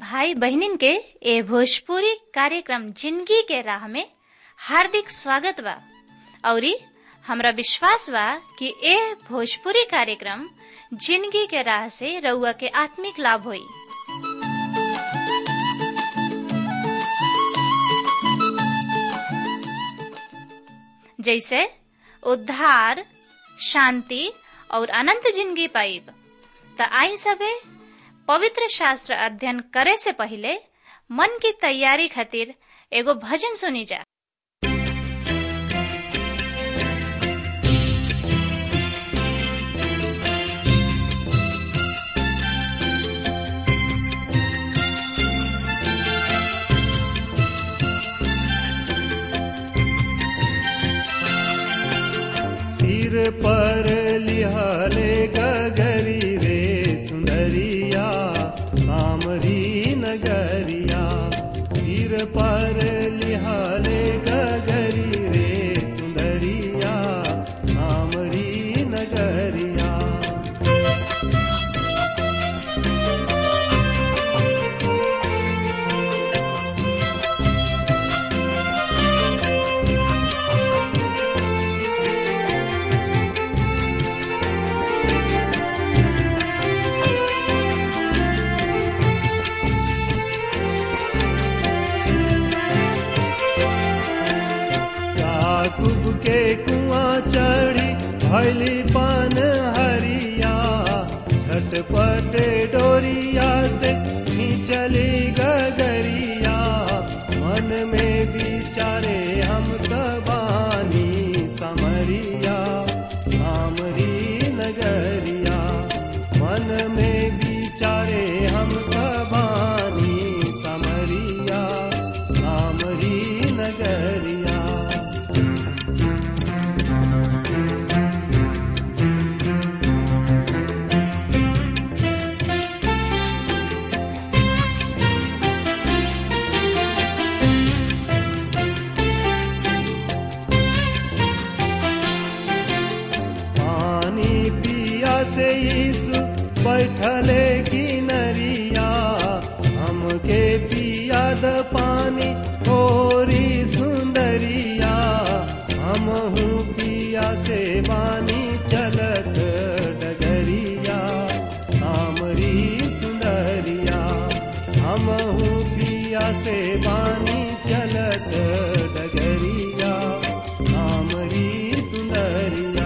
भाई बहनिन के ए भोजपुरी कार्यक्रम जिंदगी के राह में हार्दिक स्वागत बा औरी हमरा विश्वास बा कि ए भोजपुरी कार्यक्रम जिंदगी के राह से रउआ के आत्मिक लाभ होई जैसे उद्धार शांति और अनंत जिंदगी पाइब त आई सबे पवित्र शास्त्र अध्ययन करे से पहले मन की तैयारी खातिर एगो भजन सुनी जा सिर पर लिहाले गगरी रे सुंदरिया सामरी नगरिया सिर पर लिहाले गगरी रे सुंदरिया सामरी नगरिया याकूब के कुआं चढ़ी भैली पान हरिया झटपट डोरिया से खींचली गगरिया मन में विचारे हम तबानी समरिया सामरी नगरिया मन में विचारे हम तबानी समरिया सामरी नगरिया पानी पिया से यीशु बैठले किनरिया हमके पिया द पानी थोरी सुंदरिया हमहू पिया से बानी चलत डगरिया सामरी सुंदरिया हमहू पिया से बानी चलत डगरिया सामरी सुंदरिया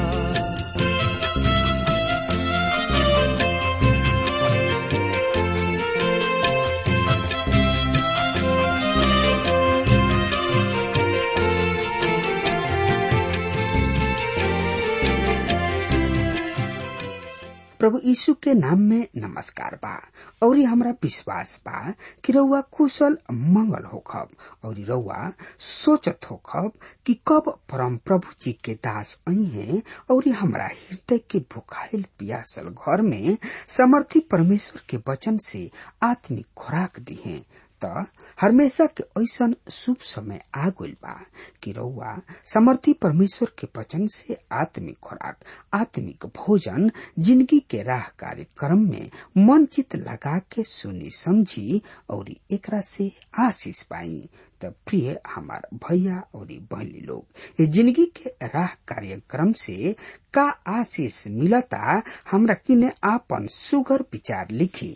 प्रभु यीशु के नाम में नमस्कार बा और हमरा विश्वास बा कि रउआ कुशल मंगल होखब और रउआ सोचत होखब कि कब परम प्रभु जी के दास आई हैं और हमरा हृदय के भुखाइल पियासल घर में समर्थी परमेश्वर के वचन से आत्मिक खुराक दी हैं त हमेशा के ऐसन शुभ समय आ गइल बा कि रउआ समर्थी परमेश्वर के वचन से आत्मिक खुराक आत्मिक भोजन जिंदगी के राह कार्यक्रम में मन चित लगा के सुनी समझी और एकरा से आशीष पाई त प्रिय हमार भैया और बहनी लोग ये जिंदगी के राह कार्यक्रम से का आशीष मिलता हमरा किने आपन सुगर विचार लिखी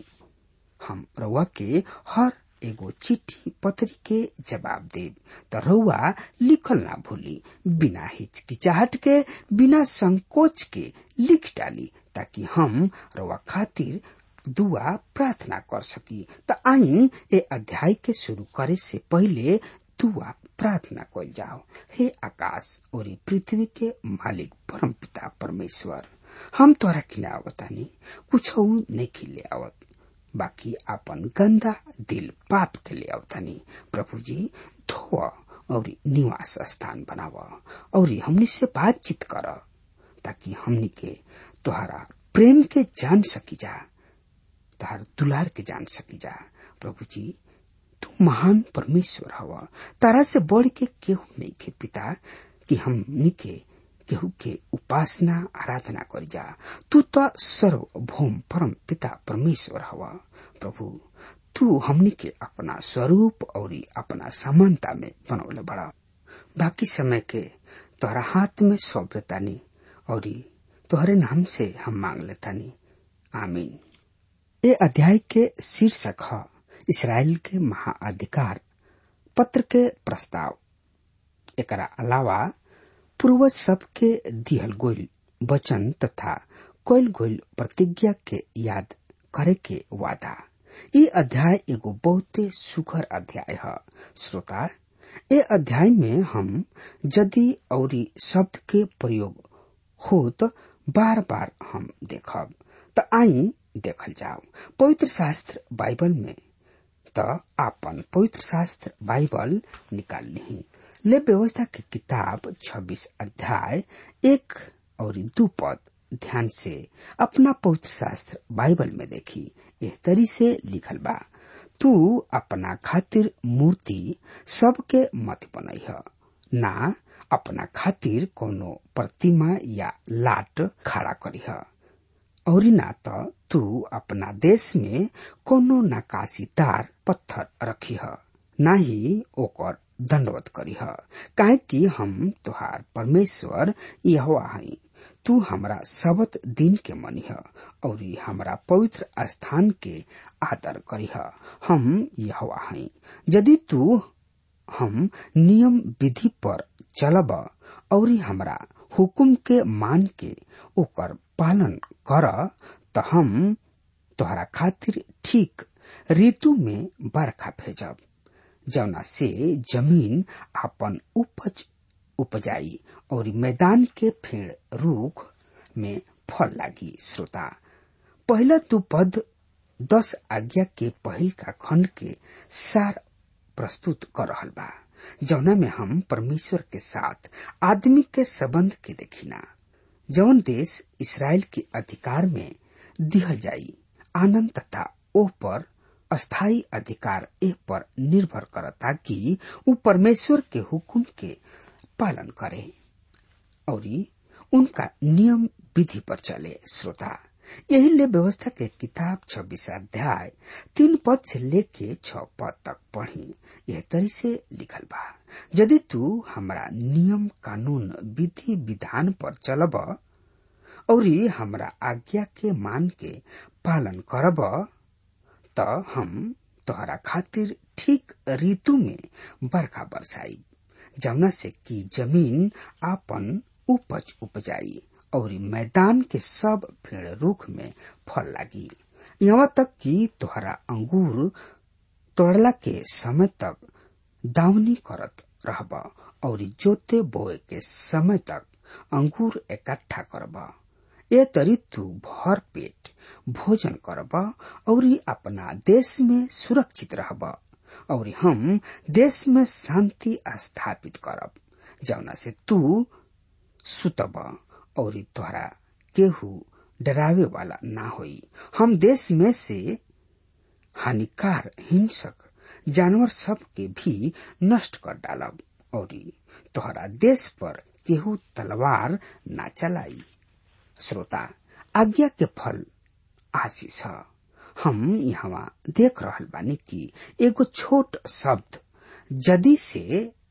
हम रउआ के हर एगो चिट्ठी पत्री के जवाब देब त रउआ लिखल ना भूली बिना हिचकिचाहट के बिना संकोच के लिख डाली ताकि हम रउआ खातिर दुआ प्रार्थना कर सकी त आई ए अध्याय के शुरू करे से पहले दुआ प्रार्थना कल जाओ हे आकाश और पृथ्वी के मालिक परम पिता परमेश्वर हम तोरा किना आवतानी कुछ नहीं खिले आवत बाकी आपन गंदा दिल पाप के ले आवतानी प्रभु जी धो और निवास स्थान बनाव और हमनी से बातचीत कर ताकि हमनी के तुहरा प्रेम के जान सकी जा तुहार दुलार के जान सकी जा प्रभु जी तू महान परमेश्वर हवा तारा से बढ़ के केहू नहीं के पिता कि हमनी के केहू के उपासना आराधना कर जा तू तो सर्वभौम परम पिता परमेश्वर हवा प्रभु तू हमनी के अपना स्वरूप और अपना समानता में बनौले बड़ा बाकी समय के तोहरा हाथ में सौंप देतानी और तोहरे नाम से हम मांग लेतानी आमीन ये अध्याय के शीर्षक है इसराइल के महाअधिकार पत्र के प्रस्ताव एकरा अलावा पूर्वज सब के दिहल गोल वचन तथा कोयल गोल प्रतिज्ञा के याद करे के वादा ये अध्याय एगो बहुते सुखर अध्याय है श्रोता ये अध्याय में हम यदि और शब्द के प्रयोग हो तो बार बार हम देखब तो आई देखल जाओ पवित्र शास्त्र बाइबल में तो आपन पवित्र शास्त्र बाइबल निकाल ली ले व्यवस्था की किताब 26 अध्याय एक और दो पद ध्यान से अपना पवित्र शास्त्र बाइबल में देखी एह तरी से लिखल बा तू अपना खातिर मूर्ति सबके मत बनई है ना अपना खातिर कोनो प्रतिमा या लाट खड़ा करी है और ना तो तू अपना देश में कोनो नकाशीदार पत्थर रखी है ना ही ओकर दंडवत करी है काहे कि हम तुहार परमेश्वर यहोवा हई तू हमरा सबत दिन के मनी है और हमरा पवित्र स्थान के आदर करी है हम यहोवा हई यदि तू हम नियम विधि पर चलब और हमरा हुकुम के मान के ओकर पालन कर तो हम तोहरा खातिर ठीक ऋतु में बरखा भेजब जौना से जमीन अपन उपज उपजाई और मैदान के फेड़ रूख में फल लागी श्रोता पहला दू पद दस आज्ञा के पहिल का खंड के सार प्रस्तुत कर रहल बा जौना में हम परमेश्वर के साथ आदमी के संबंध के देखिना जौन देश इसराइल के अधिकार में दिहल जाई आनंद तथा ओह पर अस्थाई अधिकार एह पर निर्भर करता कि उ परमेश्वर के हुकुम के पालन करे और उनका नियम विधि पर चले श्रोता यही ले व्यवस्था के किताब छब्बीस अध्याय तीन पद से लेके छ पद तक पढ़ी यह तरी से लिखल बा यदि तू हमरा नियम कानून विधि विधान पर चलब और हमरा आज्ञा के मान के पालन करब त हम तोहरा खातिर ठीक ऋतु में बरखा बरसाई जमुना से कि जमीन आपन उपज उपजाई और मैदान के सब पेड़ रूख में फल लागी यहाँ तक कि तोहरा अंगूर तोड़ला के समय तक दावनी करत रहब और जोते बोए के समय तक अंगूर इकट्ठा करब ए तरी तू भर पेट भोजन करब और अपना देश में सुरक्षित रहब और हम देश में शांति स्थापित करब जौना से तू सुतब और तोहरा केहू डरावे वाला ना होई हम देश में से हानिकार हिंसक जानवर सब के भी नष्ट कर डालब और तोहरा देश पर केहू तलवार ना चलाई श्रोता आज्ञा के फल आशीष है हम यहाँ देख रहल बानी कि एगो छोट शब्द जदी से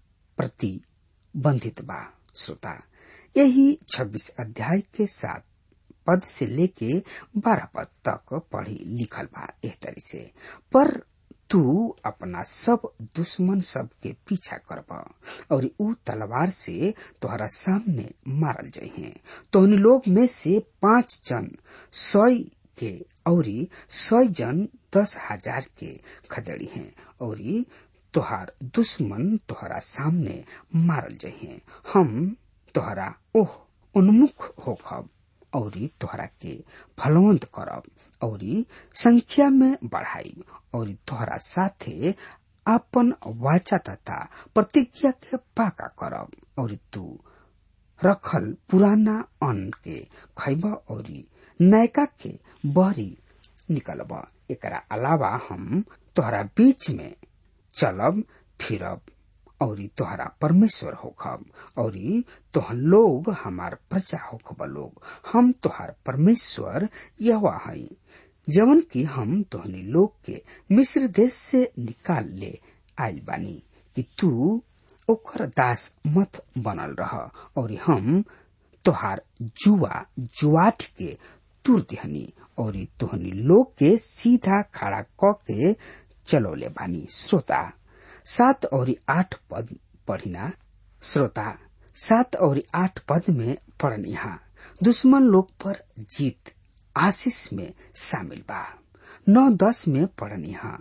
प्रतिबंधित बा श्रोता यही 26 अध्याय के साथ पद से लेके बारह पद तक पढ़ी लिखल बा एह तरी से पर तू अपना सब दुश्मन सब के पीछा करब और ऊ तलवार से तोहरा सामने मारल जहे तो उन लोग में से पांच जन सौ के और सौ जन दस हजार के खदेड़ी हैं और तोहार दुश्मन तोहरा सामने मारल जहे हम तोहरा ओह उन्मुख होखब और तोहरा के फलवंत करब और संख्या में बढ़ाई और तोहरा साथे अपन वाचा तथा प्रतिज्ञा के पाका करब और तू रखल पुराना अन्न के खैब और नयका के बहरी निकलब एकरा अलावा हम तोहरा बीच में चलब फिरब और तोहरा परमेश्वर होखब और तोहन लोग हमार प्रजा होखब लोग हम तोहार परमेश्वर यह हई जवन की हम तोहनी लोग के मिस्र देश से निकाल ले आयल बानी कि तू ओकर दास मत बनल रह और हम तोहार जुआ जुआठ के तुर दिहनी और तोहनी लोग के सीधा खड़ा क के चलौले बानी श्रोता सात और आठ पद पढ़िना श्रोता सात और आठ पद में पढ़निहा दुश्मन लोग पर जीत आशीष में शामिल बा नौ दस में पढ़निहा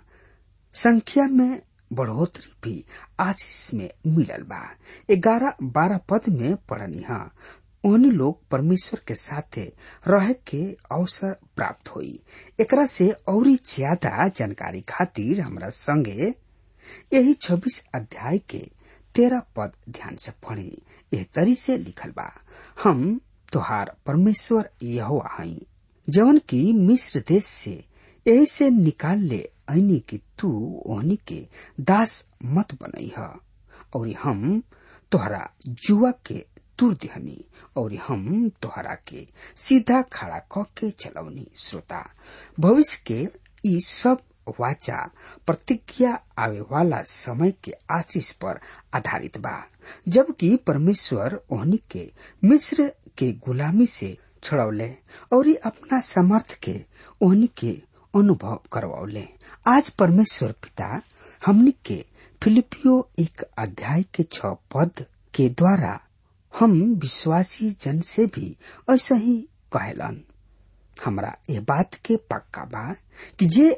संख्या में बढ़ोतरी भी आशीष में मिलल बा ग्यारह बारह पद में पढ़निहा ओहनी लोग परमेश्वर के साथे रह के अवसर प्राप्त होई एकरा से और ज्यादा जानकारी खातिर हमरा संगे यही छब्बीस अध्याय के तेरह पद ध्यान से पढ़ी एह तरी से लिखल बा हम तोहार परमेश्वर यहोवा हई जवन की मिस्र देश से यही से निकाल ले ऐनी कि तू ओहनी के दास मत बनई ह और हम तोहरा जुआ के तुर दिहनी और हम तोहरा के सीधा खड़ा क के चलौनी श्रोता भविष्य के ई सब वाचा प्रतिज्ञा आवे वाला समय के आशीष पर आधारित बा जबकि परमेश्वर ओहनी के मिस्र के गुलामी से छुड़ौले और अपना समर्थ के ओहनी के अनुभव करवौले आज परमेश्वर पिता हमनी के फिलिपियो एक अध्याय के छ पद के द्वारा हम विश्वासी जन से भी ऐसा ही कहलन हमरा ये बात के पक्का बा कि जे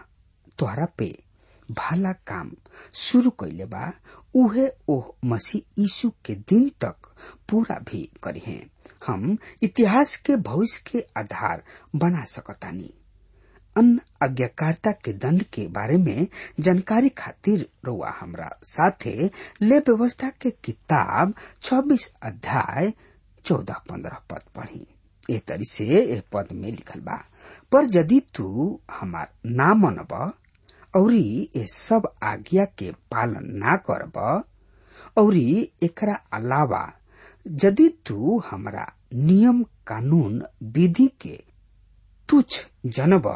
तोहरा पे भाला काम शुरू कैले बा उहे ओह मसीह यीशु के दिन तक पूरा भी करी हम इतिहास के भविष्य के आधार बना सकतानी अन्य आज्ञाकारिता के दंड के बारे में जानकारी खातिर रुआ हमरा साथे ले व्यवस्था के किताब 26 अध्याय 14 15 पद पढ़ी ए तरी से ए पद में लिखल बा पर यदि तू हमार ना मनब औरी ये सब आज्ञा के पालन ना करब औरी एकरा अलावा यदि तू हमरा नियम कानून विधि के तुच्छ जनब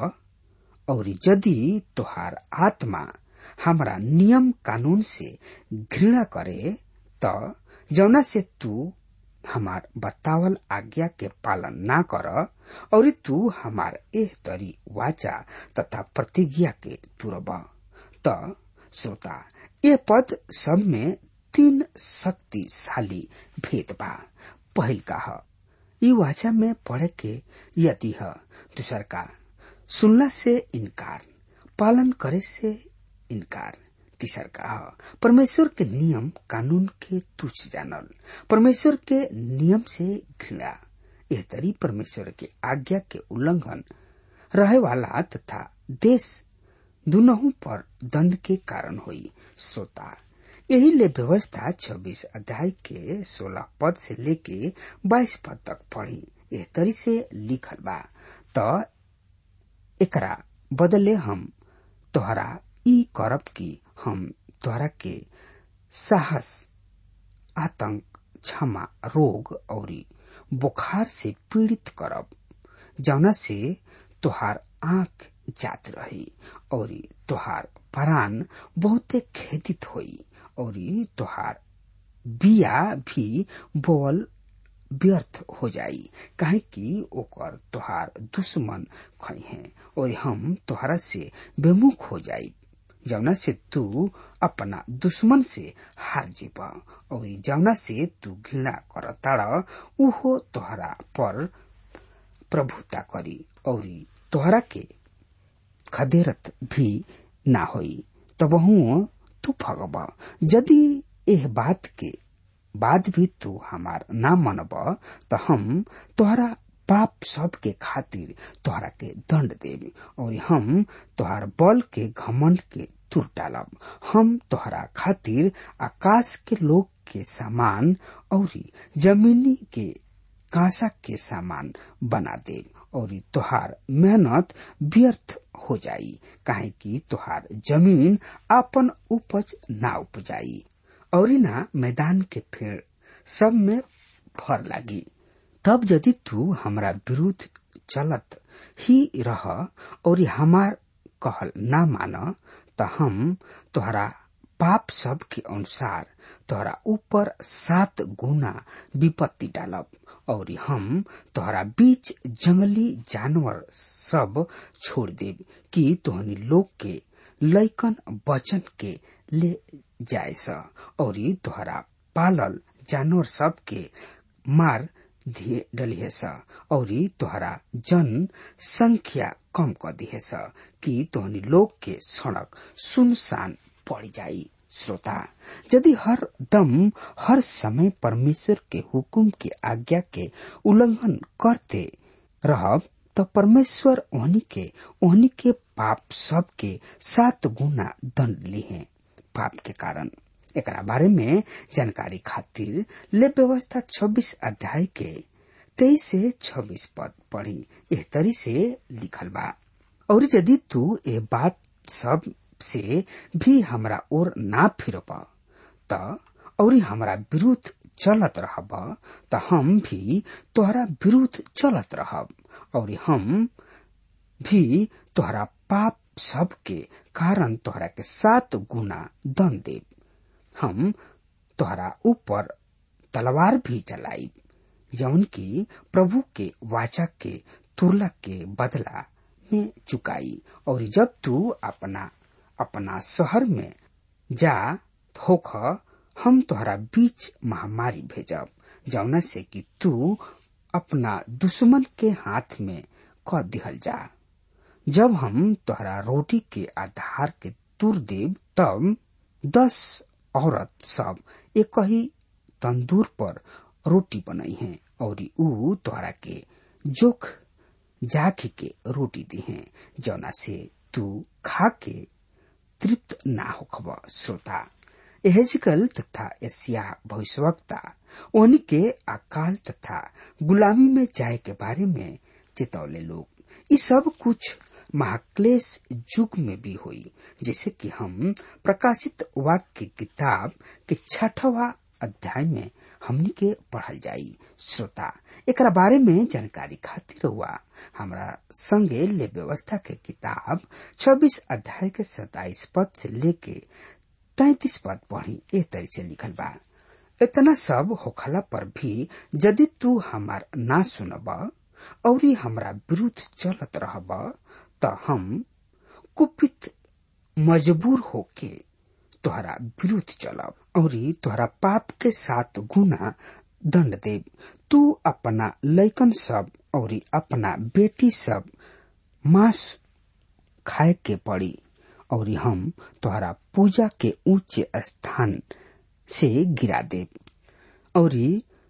और यदि तोहार आत्मा हमरा नियम कानून से घृणा करे त जौना से तू हमार बतावल आज्ञा के पालन ना कर और तू हमार एह तरी वाचा तथा प्रतिज्ञा के तुरब त श्रोता ये पद सब में तीन शक्तिशाली भेद बा पहिल का ह ई वाचा में पढ़े के यदि ह दूसर का सुनला से इनकार पालन करे से इनकार तीसर का परमेश्वर के नियम कानून के तुच्छ जानल परमेश्वर के नियम से घृणा यह तरी परमेश्वर के आज्ञा के उल्लंघन रहे वाला तथा देश दुनहु पर दंड के कारण हुई श्रोता यही ले व्यवस्था 26 अध्याय के 16 पद से लेके 22 पद तक पढ़ी यह तरी से लिखल बा त एकरा बदले हम तोहरा ई करब की हम तोहरा के साहस आतंक क्षमा रोग और बुखार से पीड़ित करब जौना से तोहार आंख जात रही और तोहार प्राण बहुते खेदित होई और तोहार बिया भी बोल व्यर्थ हो जाई काहे कि ओकर तोहार दुश्मन खई है और हम तोहरा से बेमुख हो जाई जौना से तू अपना दुश्मन से हार जीब और जौना से तू घृणा कर ताड़ उहो तोहरा पर प्रभुता करी और तोहरा के खदेरत भी ना होई तबहू तू फगब यदि एह बात के बाद भी तू हमार ना मनब त हम तोहरा पाप सब के खातिर तोहरा के दंड देव और हम तोहार बल के घमंड के तुर डालब हम तोहरा खातिर आकाश के लोग के सामान और जमीनी के कांसा के सामान बना देव और तोहार मेहनत व्यर्थ हो जाई काहे कि तोहार जमीन अपन उपज ना उपजाई और ना मैदान के पेड़ सब में फर लागी तब यदि तू हमरा विरुद्ध चलत ही रह और हमार कहल ना मान त हम तोहरा पाप सब के अनुसार तोहरा ऊपर सात गुना विपत्ति डालब और हम तोहरा बीच जंगली जानवर सब छोड़ देब कि तोहनी लोग के लैकन वचन के ले जाए स और तोहरा पालल जानवर सब के मार दिए डलिए स और तोहरा जन संख्या कम कर दिए स कि तोहनी लोग के सड़क सुनसान पड़ जाई श्रोता यदि हर दम हर समय परमेश्वर के हुकुम के आज्ञा के उल्लंघन करते रहब तो परमेश्वर ओहनी के ओहनी के पाप सब के सात गुना दंड लिए पाप के कारण एकरा बारे में जानकारी खातिर ले व्यवस्था 26 अध्याय के तेईस से 26 पद पढ़ी एह तरी से लिखल बा और यदि तू ए बात सब से भी हमरा ओर ना फिरब त और हमरा विरुद्ध चलत रहब त हम भी तोहरा विरुद्ध चलत रहब और हम भी तोहरा पाप सब के कारण तोहरा के सात गुना दन देव हम तोहरा ऊपर तलवार भी चलाइब जौन की प्रभु के वाचा के तुरला के बदला में चुकाई और जब तू अपना अपना शहर में जा होख हम तोहरा बीच महामारी भेजब जौना से कि तू अपना दुश्मन के हाथ में क दिहल जा जब हम तोहरा रोटी के आधार के तुर देव तब दस औरत सब एक ही तंदूर पर रोटी बनाई है और ऊ तोहरा के जोख जाख के रोटी दी है जौना से तू खा के तृप्त ना होखब श्रोता एहजकल तथा एशिया भविष्यवक्ता उन्हीं के अकाल तथा गुलामी में जाए के बारे में चेतौले लोग ये सब कुछ महाक्लेश युग में भी हुई जैसे कि हम प्रकाशित वाक्य की किताब के छठवा अध्याय में हमनी के पढ़ल जाई श्रोता एक बारे में जानकारी खातिर हुआ हमरा संगे ले व्यवस्था के किताब 26 अध्याय के 27 पद से लेके 33 पद पढ़ी ए तरी से लिखल बा इतना सब होखला पर भी यदि तू हमार ना सुनब और हमरा विरुद्ध चलत रहब त हम कुपित मजबूर होके तोहरा विरुद्ध चलब और तोहरा पाप के साथ गुना दंड देव तू अपना लैकन सब और अपना बेटी सब मांस खाए के पड़ी और हम तोहरा पूजा के ऊंचे स्थान से गिरा देव और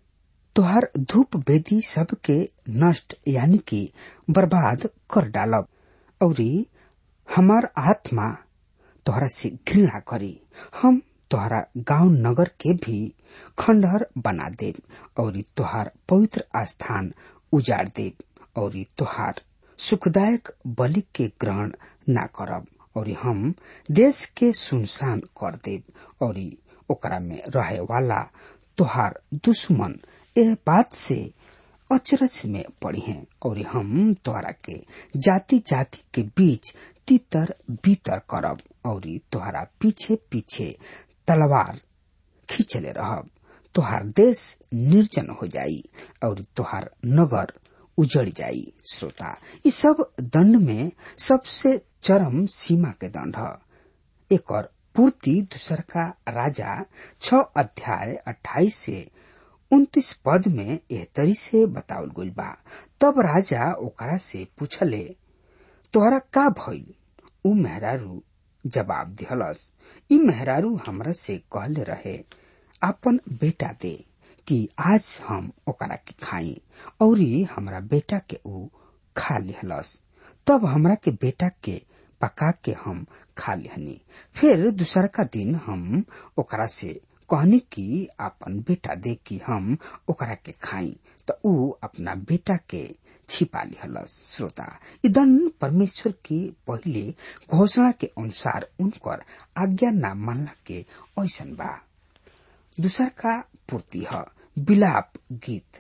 तोहर धूप वेदी सबके नष्ट यानी कि बर्बाद कर डालब और हमार आत्मा तोहरा से घृणा करी हम तोहरा गांव नगर के भी खंडहर बना देव और तोहार पवित्र स्थान उजाड़ देव और तोहार सुखदायक बलि के ग्रहण ना करब और हम देश के सुनसान कर देव और ओकरा में रहे वाला तोहार दुश्मन यह बात से अचरज में पड़ी हैं और हम तोहरा के जाति जाति के बीच तितर बीतर करब और तोहरा पीछे पीछे तलवार खींचले रहब तोहार देश निर्जन हो जाई और तोहार नगर उजड़ जाई श्रोता ये सब दंड में सबसे चरम सीमा के दंड है एक और पूर्ति दूसर का राजा छ अध्याय अट्ठाईस से उन्तीस पद में एह तरी से बतावल गइल बा तब राजा ओकरा से पूछले तोहरा का भइल उ मेहरारू जवाब दिहलस ई मेहरारू हमरा से कहले रहे अपन बेटा दे कि आज हम ओकरा के खाई और हमरा बेटा के ऊ खा लिहलस तब हमरा के बेटा के पका के हम खा लिहनी फिर दूसर का दिन हम ओकरा से कहनी कि अपन बेटा दे कि हम ओकरा के खाई तो ऊ अपना बेटा के छिपा लिहलस श्रोता इदन परमेश्वर के पहले घोषणा के अनुसार उनकर आज्ञा न मानला के ऐसन बा दूसर का पूर्ति है बिलाप गीत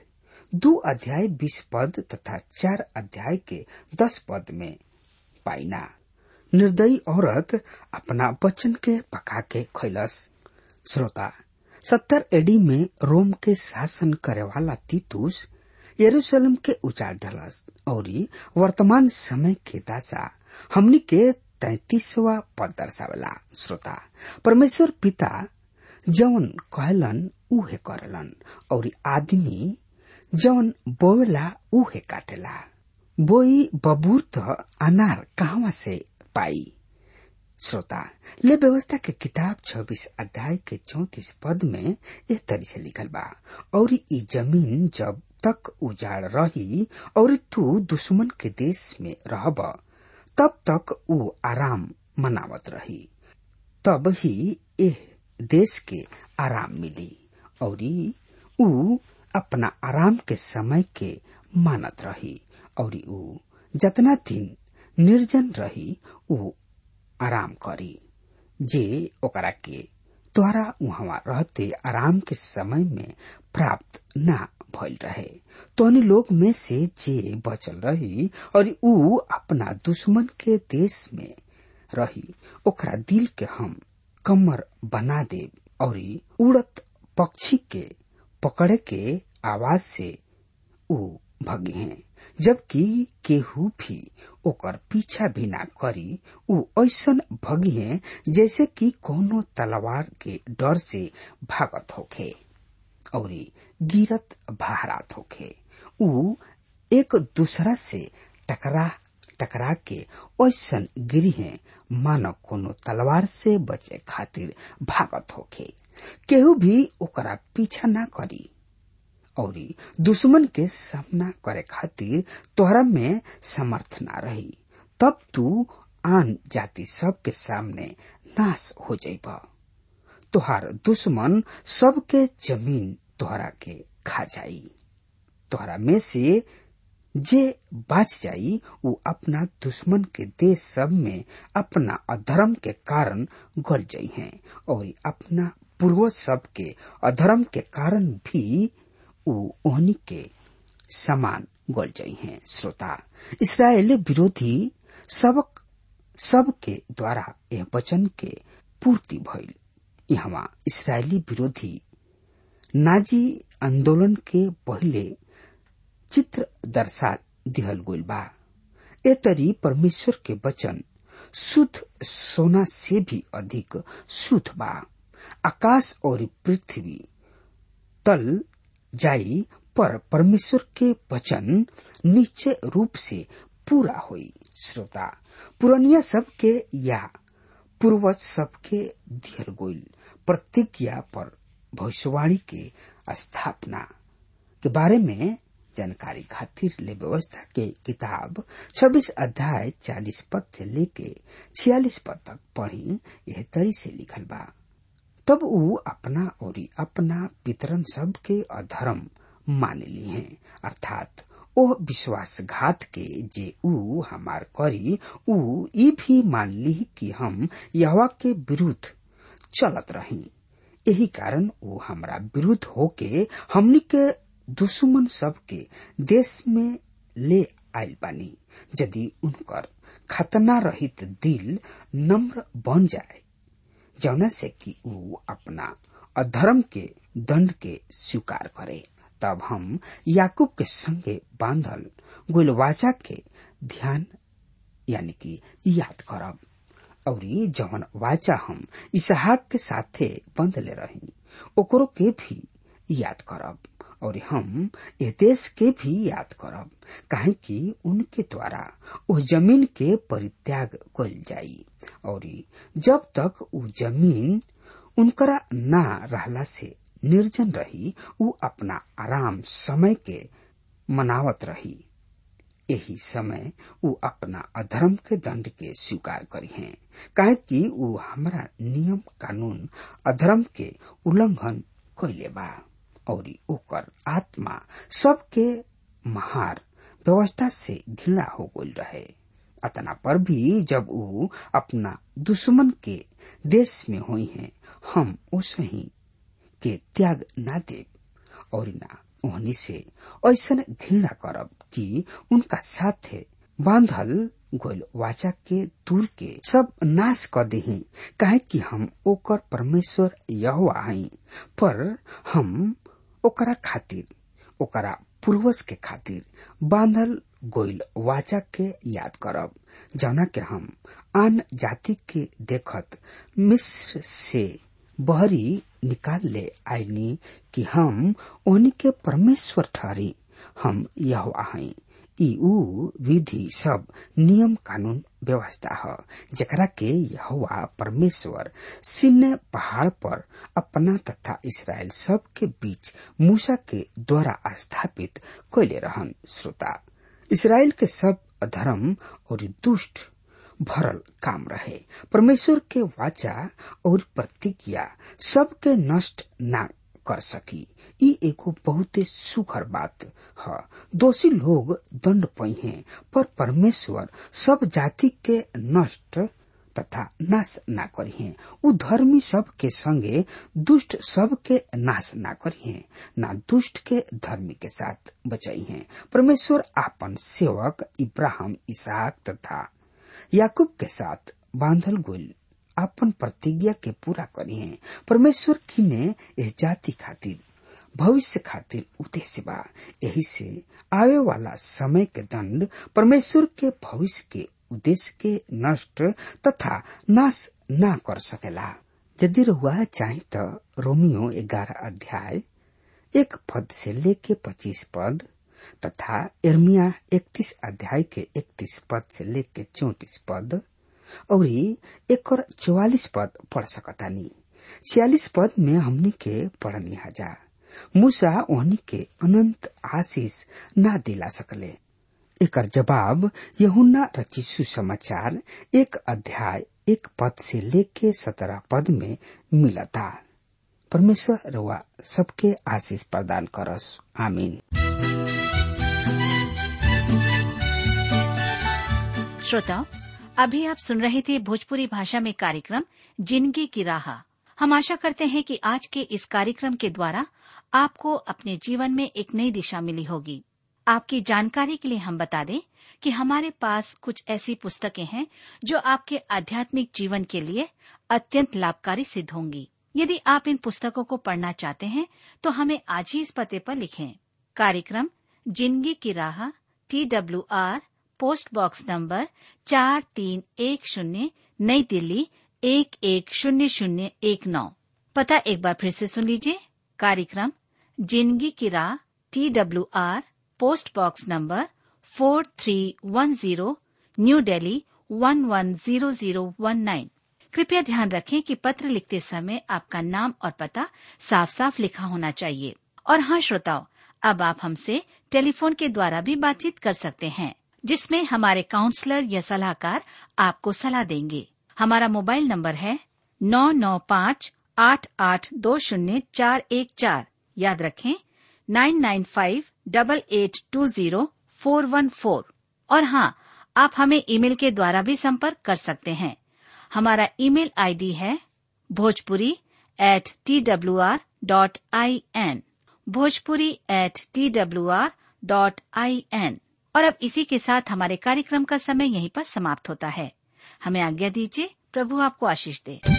दो अध्याय बीस पद तथा चार अध्याय के दस पद में पाइना निर्दयी औरत अपना वचन के पका के खैलस श्रोता सत्तर एडी में रोम के शासन करे वाला तीतुस यरूशलेम के उजाड़ धलस और वर्तमान समय के दासा हमनी के तैतीसवा पद दर्शावला श्रोता परमेश्वर पिता जौन कहलन उहे करलन और आदमी जौन बोवेला उहे काटेला बोई बबूर तो अनार कहवा से पाई श्रोता ले व्यवस्था के किताब 26 अध्याय के 34 पद में इस तरह से लिखल बा और ई जमीन जब तक उजाड़ रही और तू दुश्मन के देश में रहब तब तक ऊ आराम मनावत रही तब ही एह देश के आराम मिली और ऊ अपना आराम के समय के मानत रही और ऊ जतना दिन निर्जन रही ऊ आराम करी जे ओकरा के द्वारा वहां रहते आराम के समय में प्राप्त ना भइल रहे तोहनी लोग में से जे बचल रही और ऊ अपना दुश्मन के देश में रही ओकरा दिल के हम कमर बना दे और उड़त पक्षी के पकड़े के आवाज से ऊ भगे हैं जबकि केहू भी ओकर पीछा भी ना करी ऊ ऐसन भगी है जैसे कि कोनो तलवार के डर से भागत होखे और गिरत बहरात होखे ऊ एक दूसरा से टकरा टकरा के ऐसन गिरी है मानो कोनो तलवार से बचे खातिर भागत होखे केहू भी ओकरा पीछा ना करी और दुश्मन के सामना करे खातिर तोहरा में समर्थ ना रही तब तू आन जाति सब के सामने नाश हो जाइब तोहार दुश्मन सबके जमीन तोहरा के खा जाई तोहरा में से जे बाच जाई वो अपना दुश्मन के देश सब में अपना अधर्म के कारण गल जाई हैं और अपना पूर्वज सब के अधर्म के कारण भी ओहनी के समान गल जाई हैं श्रोता इसराइल विरोधी सबक सब के द्वारा यह वचन के पूर्ति भइल यहाँ इसराइली विरोधी नाजी आंदोलन के पहले चित्र दर्शा दिहल गइल बा ए तरी परमेश्वर के वचन शुद्ध सोना से भी अधिक शुद्ध बा आकाश और पृथ्वी तल जाई पर परमेश्वर के वचन निश्चय रूप से पूरा हुई श्रोता पुरनिया सबके या पूर्वज सबके दिहल गोइल प्रतिज्ञा पर भविष्यवाणी के स्थापना के बारे में जानकारी खातिर ले व्यवस्था के किताब 26 अध्याय 40 पद से लेके 46 पद तक पढ़ी यह तरी से लिखल बा तब ऊ अपना और अपना पितरन सब के अधर्म मान ली हैं अर्थात ओ विश्वासघात के जे ऊ हमार करी ऊ ई भी मान ली कि हम यहवा के विरुद्ध चलत रही यही कारण वो हमरा विरुद्ध होके हमनी के दुश्मन सब के देश में ले आयल बानी यदि उनकर खतना रहित दिल नम्र बन जाए जौना से कि ऊ अपना अधर्म के दंड के स्वीकार करे तब हम याकूब के संगे बांधल गुलवाचा के ध्यान यानी कि याद करब और जवन वाचा हम इसहाक के साथे बंधले रही ओकरो के भी याद करब और हम ये देश के भी याद करब काहे कि उनके द्वारा उस जमीन के परित्याग कल जाई और जब तक उ जमीन उनकरा ना रहला से निर्जन रही उ अपना आराम समय के मनावत रही यही समय उ अपना अधर्म के दंड के स्वीकार करी हैं काहे कि उ हमारा नियम कानून अधर्म के उल्लंघन कैले बा और ओकर आत्मा सबके महार व्यवस्था से घृणा हो गई रहे अतना पर भी जब उ अपना दुश्मन के देश में हुई हैं हम उसे ही के त्याग ना दे और ना ओहनी से ऐसा घृणा करब कि उनका साथे बांधल गोल वाचा के दूर के सब नाश कर दही काहे कि हम ओकर परमेश्वर यहोवा हई पर हम ओकरा खातिर ओकरा पूर्वज के खातिर बांधल गोइल वाचा के याद करब जौना के हम आन जाति के देखत मिस्र से बहरी निकाल ले आईनी कि हम ओनी के परमेश्वर ठहरी हम यहोवा हई ई ऊ विधि सब नियम कानून व्यवस्था ह जकरा के यहोवा परमेश्वर सिन्ने पहाड़ पर अपना तथा इसराइल सब के बीच मूसा के द्वारा स्थापित कैले रहन श्रोता इसराइल के सब अधर्म और दुष्ट भरल काम रहे परमेश्वर के वाचा और प्रतिज्ञा सबके नष्ट ना कर सकी ई एगो बहुते सुखर बात ह दोषी लोग दंड पही पर परमेश्वर सब जाति के नष्ट तथा नाश ना करिहे उ धर्मी सब के संगे दुष्ट सब के नाश ना करिहे ना दुष्ट के धर्मी के साथ बचाइहे परमेश्वर आपन सेवक इब्राहिम इसहाक तथा याकूब के साथ बांधल गोल आपन प्रतिज्ञा के पूरा करिहे परमेश्वर किने इस जाति खातिर भविष्य खातिर उद्देश्य बा यही से आवे वाला समय के दंड परमेश्वर के भविष्य के उद्देश्य के नष्ट तथा नाश ना कर सकेला यदि रहुआ चाहे तो रोमियो ग्यारह अध्याय एक पद से लेके पच्चीस पद तथा इर्मिया इकतीस अध्याय के इकतीस पद से लेके चौतीस पद और एक और चौवालीस पद पढ़ सकतानी छियालीस पद में हमनी के पढ़नी हजा मूसा ओहनी के अनंत आशीष ना दिला सकले एकर जवाब यहुन्ना रची सुसमाचार एक अध्याय एक पद से लेके सत्रह पद में मिलता परमेश्वर रवा सबके आशीष प्रदान करस आमीन श्रोताओं अभी आप सुन रहे थे भोजपुरी भाषा में कार्यक्रम जिंदगी की राह हम आशा करते हैं कि आज के इस कार्यक्रम के द्वारा आपको अपने जीवन में एक नई दिशा मिली होगी आपकी जानकारी के लिए हम बता दें कि हमारे पास कुछ ऐसी पुस्तकें हैं जो आपके आध्यात्मिक जीवन के लिए अत्यंत लाभकारी सिद्ध होंगी यदि आप इन पुस्तकों को पढ़ना चाहते हैं तो हमें आज ही इस पते पर लिखें कार्यक्रम जिंदगी की राह T W R post box number चार तीन एक शून्य नई दिल्ली एक एक शून्य शून्य एक नौ पता एक बार फिर से सुन लीजिए कार्यक्रम जिंदगी की राह T W R post box number four three one zero new Delhi one one zero zero one nine कृपया ध्यान रखें कि पत्र लिखते समय आपका नाम और पता साफ साफ लिखा होना चाहिए और हाँ श्रोताओं अब आप हमसे टेलीफोन के द्वारा भी बातचीत कर सकते हैं जिसमें हमारे काउंसलर या सलाहकार आपको सलाह देंगे हमारा मोबाइल नंबर है नौ नौ पाँच आठ आठ दो शून्य चार एक चार याद रखें nine nine five double eight two zero four one four और हाँ आप हमें ईमेल के द्वारा भी संपर्क कर सकते हैं हमारा ईमेल आईडी है Bhojpuri at T W R dot I N Bhojpuri at T W R dot I N और अब इसी के साथ हमारे कार्यक्रम का समय यहीं पर समाप्त होता है हमें आज्ञा दीजिए प्रभु आपको आशीष दे